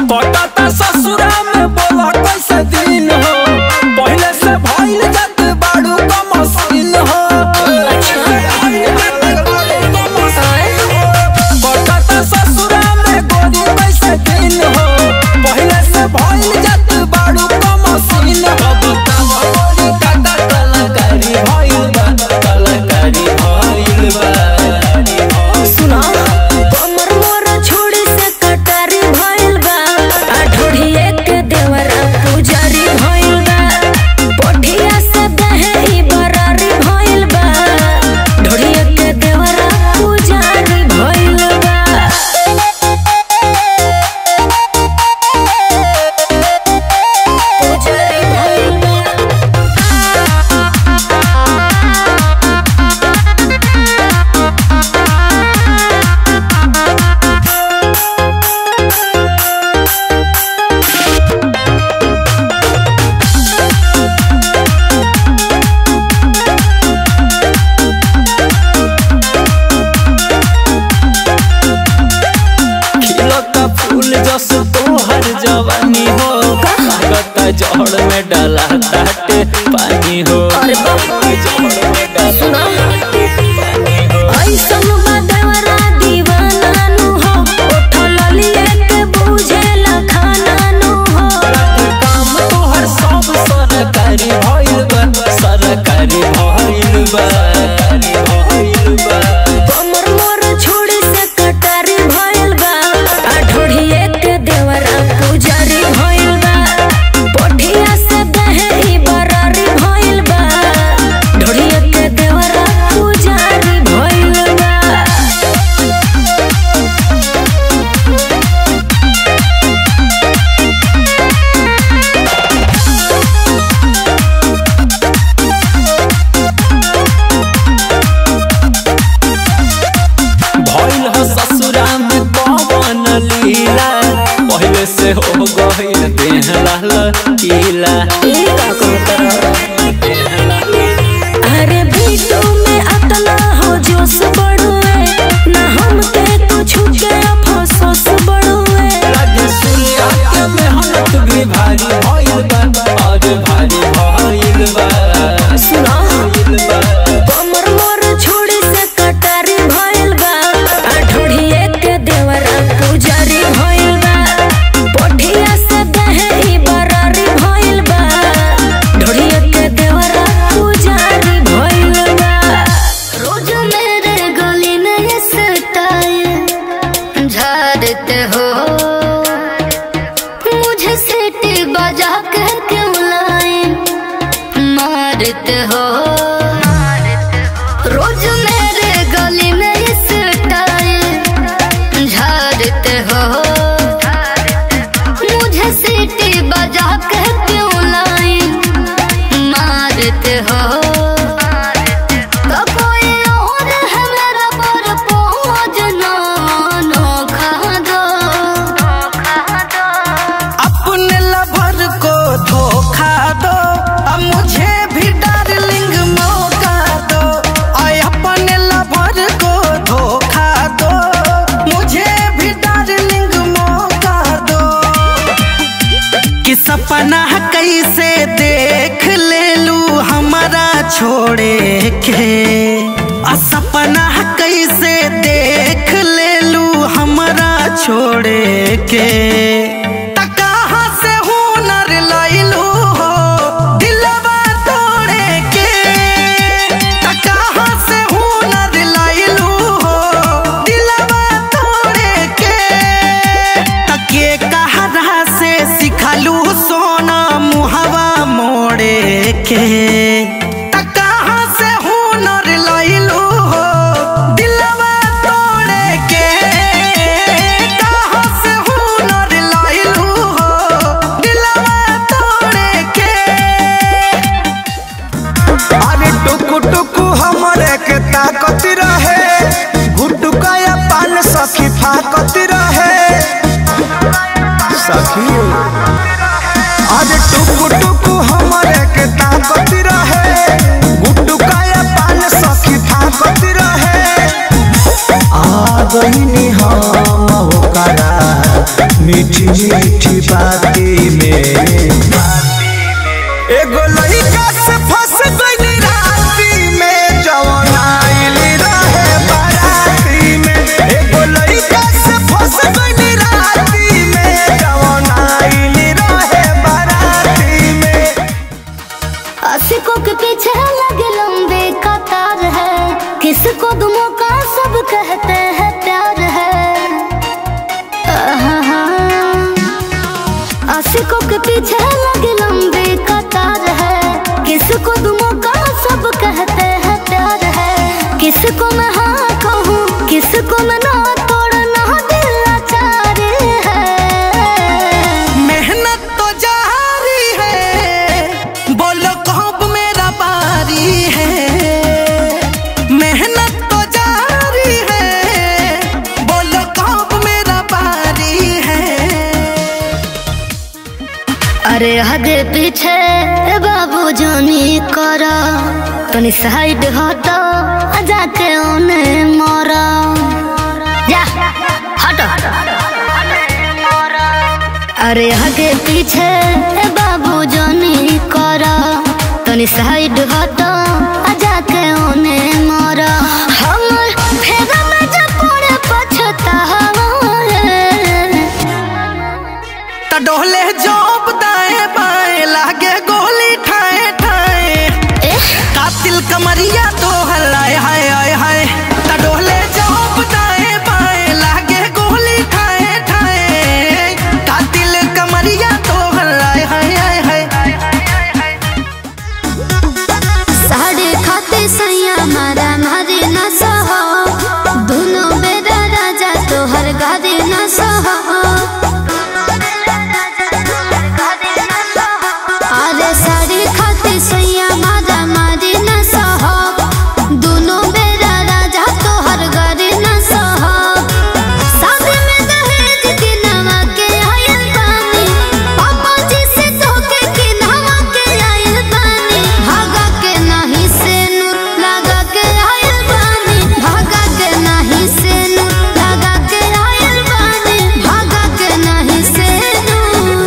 कटता ससुरा में बोला कैसे दिन हो पहले से भइल जात बाड़ू का मशीन हो कटता ससुरा में गोरी कैसे दिन हो पहले से भइल जात बाड़ू का मशीन हो बतावा गोरी काटा कलाकारी भइल बा कलाकारी भइल बा सुना कमर मोर छोड़ी से कटारी भइल बा आ ढोढ़िए के देवरा पुजारी भइल बा पोठिया से दहेरी बरारी भइल बा ढोढ़िए के देवरा पुजारी भइल बा पुजारी भइल बा खिलता फूल जस तोहर जवानी हो लागता जड़ में डाला ताटे पानी हो अरे बाप रे। जड़ में डाला सुना। ताटे पानी हो ऐसन बा देवरा दीवाना नु हो उठल लिए के बुझेला खाना नु हो काम तोहर सब सरकारी भइल बा सरकारी भइल बा सरकारी भइल बा कमर मोर छोड़ी से कटारी भइल बा आ ढोढ़िए के देवरा पुजारी भइल बा पोठिया से दहेरी बरारी भइल बा ढोढ़िए के देवरा पुजारी भइल बा भइल ह ससुरा में पवन लीला पहले से हो गइल देह लाल कीला ई का कहत अरे बीटू में अतना हो जोश बढ़ुए ना हमके कुछ के अफसोस बढ़ुए लगे सूर्या के मेहनत भी भारी भइल बा और भारी भइल बा सुना भइल बा कमर मोर छोड़ी से कटारी भइल बा आ ढोढ़िए के देवरा पुजारी भइल बा पोठिया से दहेरी बरारी भइल बा ढोढ़िए के देवरा पुजारी भइल बा रोज मेरे गली में ये सताए झाड़ते हो मुझे सीटी बजा के क्यों लाए मारते हो रोज मेरे गली में इस टाइम झाड़ते हो मुझे सीटी बजा के क्यों लाइन मारते हो तो कोई और है मेरा पर पहुँच ना नोखा दो अपने लवर को धोखा दो अब मुझे भी डार्लिंग मौका दो और अपने लवर को धोखा दो मुझे भी डार्लिंग मौका दो कि सपना कैसे देख ले लू हमारा छोड़े के आ सपना कैसे देख ले लू हमारा छोड़े के त कहाँ से हुनर लैलू हो दिलवा तोड़े के त कहाँ से हुनर लैलू हो दिलवा तोड़े के तके कहरा से सिखलू सोना मुहवा मोड़े के त कहाँ से हुनर लैलू हो दिलवा तोड़े के कहाँ से हुनर लैलू हो दिलवा तोड़े के अरे टुकु टुकु हमरे के ताकत रहे गुटुका या पान सखी फाकत रहे सखी अरे टुकु टुकु हमरे के ताकत मीठी मीठी बाती में एगो लड़का से फंस गई राती में जवन आइल रहे बाराती में एगो लड़का से फंस गई राती में जवन आइल रहे बाराती में आशिकों के पीछे लगे लंबे कतार है किसको दुमों का सब कहते हैं प्यार है आहा। आशिकों के पीछे लगे लंबे कतार है किसको दुमों का सब कहते हैं प्यार है किसको मैं हाँ कहूँ किसको मैं ना तोड़ना दिल लाचार है मेहनत तो जारी है बोलो कब मेरा बारी है मेहनत तो जारी है बोलो कब मेरा बारी है अरे आगे पीछे बाबू जानी करा तनी साइड हटो आ जाके ओने मरा जा हटो अरे आगे पीछे बाबू जानी करा तनी साइड हटो आ जाके ओने मरा हमर फेगा में जब पड़े पछतावा त डोले जोप दाएं बाएं लागे गोली ठाए ठाए कातिल कमरिया तो हलाए हाय हाय हाय त डोले जोप दाएं बाएं लागे गोली ठाए ठाए कातिल कमरिया तो हलाए हाय हाय हाय साढ़े खाते सैया मारा मारे न सहो दोनों बेरा राजा तोहर गारे न सहो अरे साढ़े खाते सैया मारा मारे न सहो दोनों बेरा राजा तोहर गारे न सहो शादी में दहेज के नवा के आयल बानी पापा जी से धोखे के नवा के आयल बानी भागा के नहीं से नूर लगा के आयल बानी भागा के नहीं से नूर लगा के आयल बानी भागा के नहीं से नूर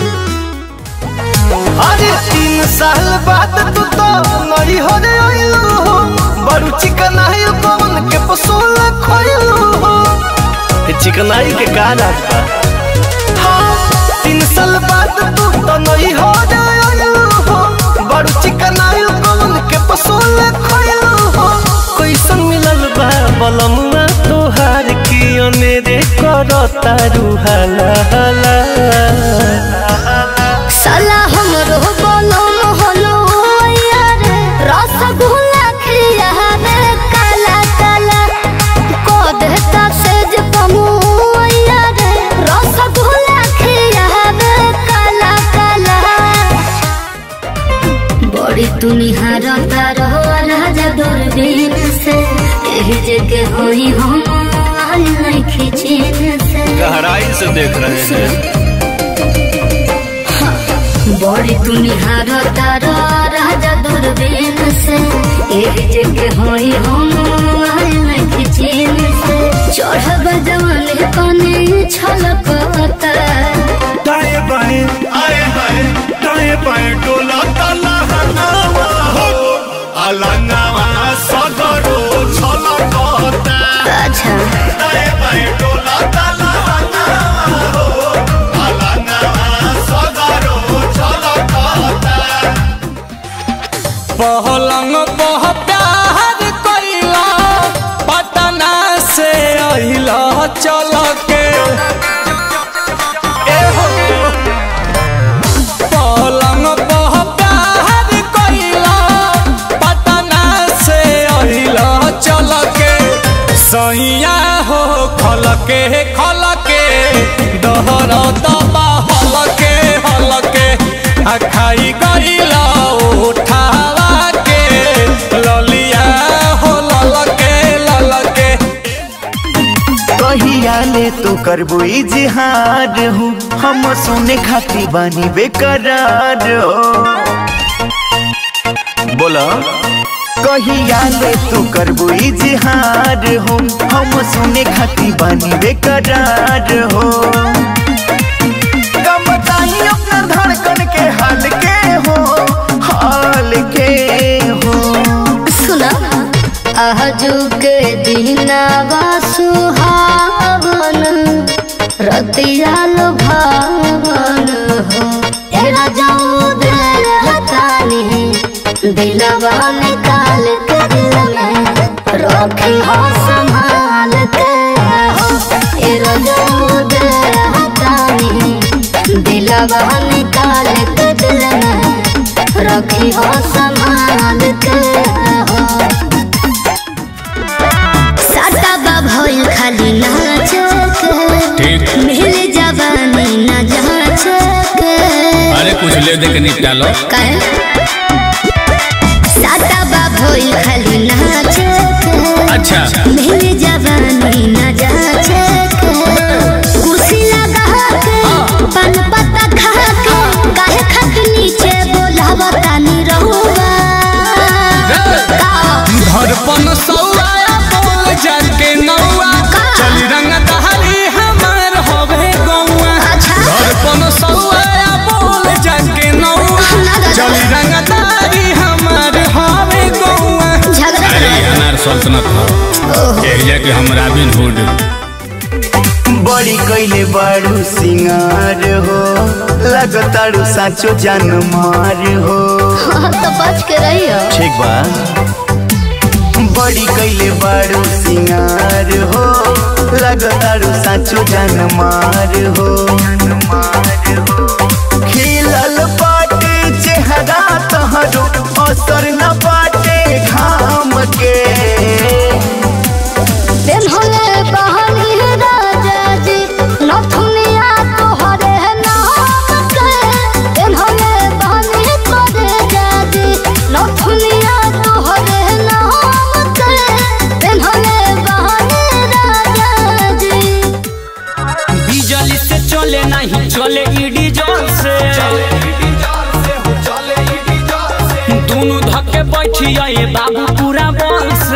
अरे तीन साल बाद तू तो नई हो रे आइलू हो बड़ू चिकनाई कौन के पसोल खोइलू हो चिकनाई के का राज बा हाँ, तीन साल बाद तू तो नई हो रे आइलू हो बड़ू चिकनाई कौन के पसोल खोइलू हो कैसन मिलल बा बलमुआ तोहार की अनेरे करता रुहाला हाला साला हमरो बोलो मोहलो यार रसगुल्ला खिया रे काला काला को देता सेज पमु यार रसगुल्ला खिया रे काला काला बड़ी तुनिहार तारो राजा दूरबीन से यही जगह होई हम आल नहीं खिचीन से गहराई से देख रहे हैं बड़ी तुनिहार तारा राजा दूरबीन से एक जगह होई हम आयल खिचीन से चढ़ब जवान कने छलकता दाएं बाएं आए हाय दाएं बाएं डोला ताला हनावा हो अलंगावा सगरो छलकता अच्छा दाएं बाएं डोला ताला हनावा हो अलंगावा सगरो छलकता पहलंग पह प्यार कैला पटना से अहिला चल के ए हो। पलंग पह प्यार कैला पटना से अहिला चल के सैया हो खल के खल के दहर दबा हल के हल के आ खाई गईला उठावा के ललिया हो लल के लल के कहिया ले तो करबो इजहार हूँ हम सुने खाती बानी बेकरार हो बोला कहिया ले तू करबो इजहार हो हम सुने खाती बानी बेकरार हो पियाल भावन हो एरा जाऊ दिल हतानी दिलवा निकाल के दिल में रखी हो संभाल के हो एरा जाऊ दिल हतानी दिलवा निकाल के दिल में रखी हो संभाल के हो साटा बा भइल खाली नाच के मिल जवानी न जाच के अरे कुछ ले दे के निपटा लो काहे साटा बा भइल खाली नाच के अच्छा मिल जवानी न जाच के कुर्सी लगा के पान पत्ता खा के काहे खत नीचे बोलावता नी रहुआ का धड़पन सौआ बोल जान के नौआ चल रंग दहली हमार होवे गौआ अच्छा। धड़पन सौआ बोल जान के नौआ चल रंग दहली हमार होवे गौआ झगड़ा अरे कर अनार सल्तनत हो एक जाके हम रॉबिन हुड बड़ी कैले बारू सिंगार हो लगतारू साचो जान मार हो हाँ, तो बच के रहियो ठीक बा बड़ी कैले बारू सिंगार हो लगतारू साचो जान मार हो खिलल बाटे चेहरा तहरो असर न बाटे घाम के दिन होले बहनी राजा जी नथुनिया तोहरे नाम के दिन होले बहनी तोरे जाजी नथुनिया तोहरे नाम के दिन होले बहनी राजा जी बिजली से चले नहीं चले ईडी जोर से दोनों धक्के बैठिया ये बाबू पूरा बल से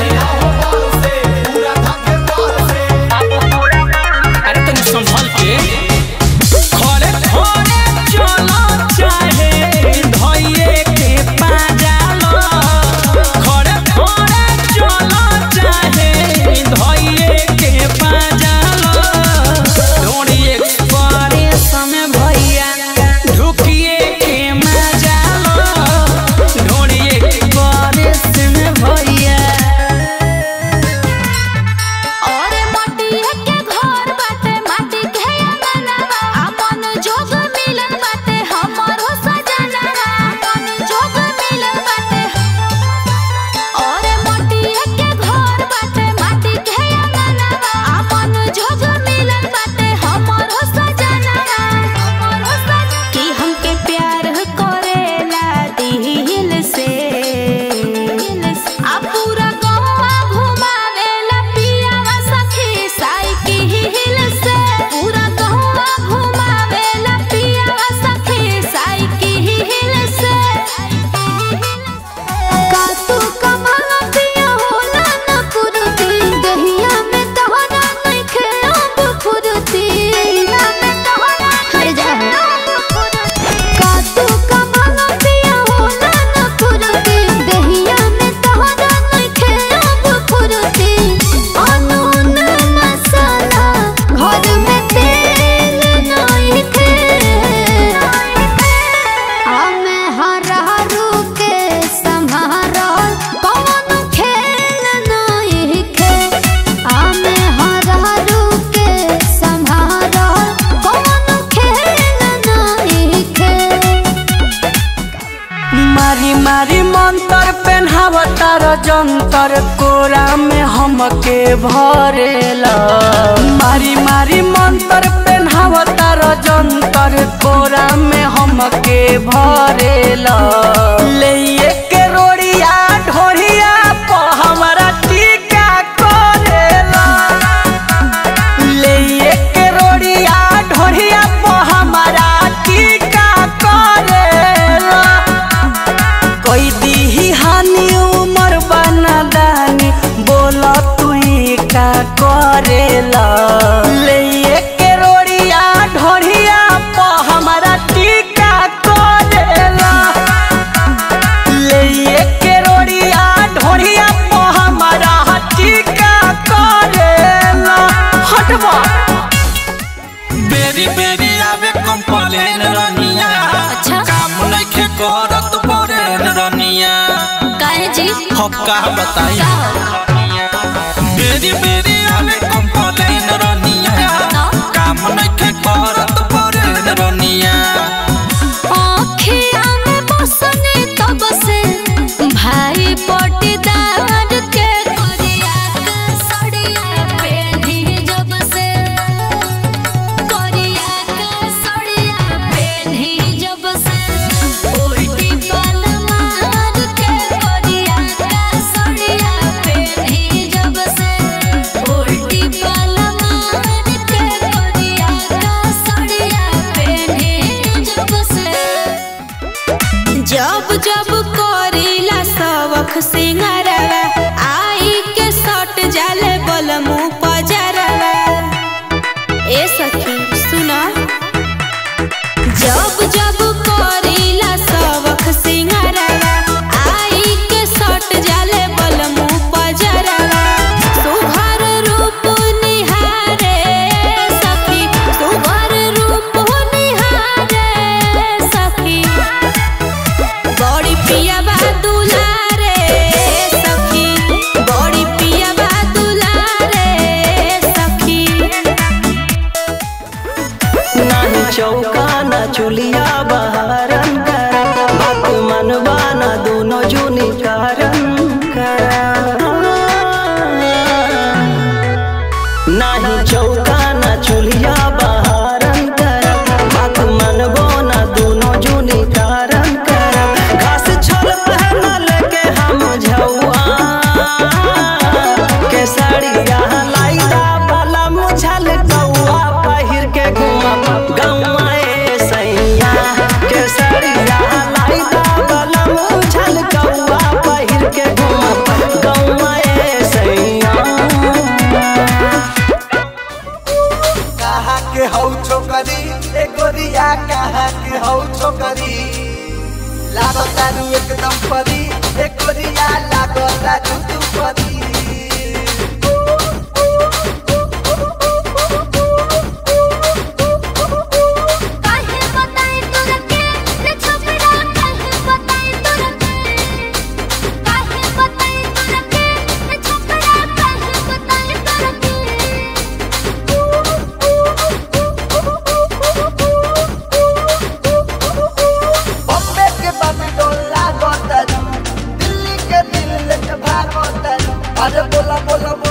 अरे तनी संभल के खड़े खड़े चलो चाहे धइये के पाजालो खड़े खड़े चलो चाहे धइये के पाजालो डोरी एक्सप्रेस में भैया ढुकिए के मजालो डोरी एक्सप्रेस में भैया और माटी के घर बाटे माटी के अंगनवा अपन जोग मिलन बाटे हमरो सजनवा अपन जोग मिलन बाटे और माटी के घर बाटे माटी के अंगनवा अपन जोग मिलन बाटे हमरो सजनवा हमरो सजनवा कि हमके प्यार करेला दिल से आ पूरा गौवा घुमावेला पियावा सखी साइकिल से पूरा गौवा घुमावेला पियावा सखी साइकिल से का तू कमावा पिया होला न पुरती दहिया में तोहरा नइखे अब फुरती दहिया में तोहरा हर जा का तू कमावा पिया होला न पुरती दहिया में तोहरा नइखे अब फुरती अनून मसाला घर में तेल नइखे हमे हरहरू के सम्हारल कौन खेल नइखे हमे हरहरू के सम्हारल कौन खेल नइखे मारी मारी मंतर पेन्हावतार जंतर कोरा में हमके भरेला मारी मारी मंतर पेन्हावतार जंतर कोरा में हमके भरेला ले के रोड़िया ढोरिया प हमरा टीका करेला ले के रोड़िया ढोरिया प हमरा टीका करेला कोई दीही हानि उमर बना दानी बोला तू ही का करेला ले के रोड़िया बेरी बेरी आवे कंप्लेन रनिया अच्छा। काम नइखे करत परेन रनिया काहे जी हम का बताई बेरी बेरी आवे कंप्लेन रनिया काम नइखे करत परेन रनिया आँखिया में बसने तब से भाई पटीदार के कोरिया के सड़िया पेढ़ी जब से कोरिया के सड़िया पेढ़ी जब से उल्टी बाल मार के कोरिया के सड़िया पेढ़ी जब से उल्टी बाल मार के कोरिया के सड़िया पेढ़ी जब से जब जब करीला सबक सिंगारवा आई के सट जाले बलमु पजरवा ए सखी सुना जब जब करीला सबक सिंगारवा आई के सट जाले बलमु पजरवा सुघर रूप निहारे सखी सुघर रूप निहारे सखी बड़ी पिया बा दुलारे सखी बड़ी पिया बा दुलारे सखी नाही चौका ना चुलिया बहारन कर बात मनवा ना दोनों जुनी कारण कर नाही चौका ना चुलिया बहारन कर बात मनवो ना दोनों जुनी कारण कर घास छोल पहनल के हम झौआ के साड़िया लाइदा वाला मुझल कौआ पहिर के घुमा गौआ ए सैया के साड़िया लाइदा वाला मुझल कौआ पहिर के घुमा गौआ ए सैया कहा के हौ छोकरी ए गोरिया कहा के हौ छोकरी लागतारू एकदम परी ए गोरिया लागता जुतू परी काहे बताई तोरा के रे छोकरा काहे बताई तोरा के काहे बताई तोरा के रे छोकरा काहे बताई तोरा बॉम्बे के बबिडोल लागतारू दिल्ली के दिल लेके भागतारू अरे बोला बोला बोला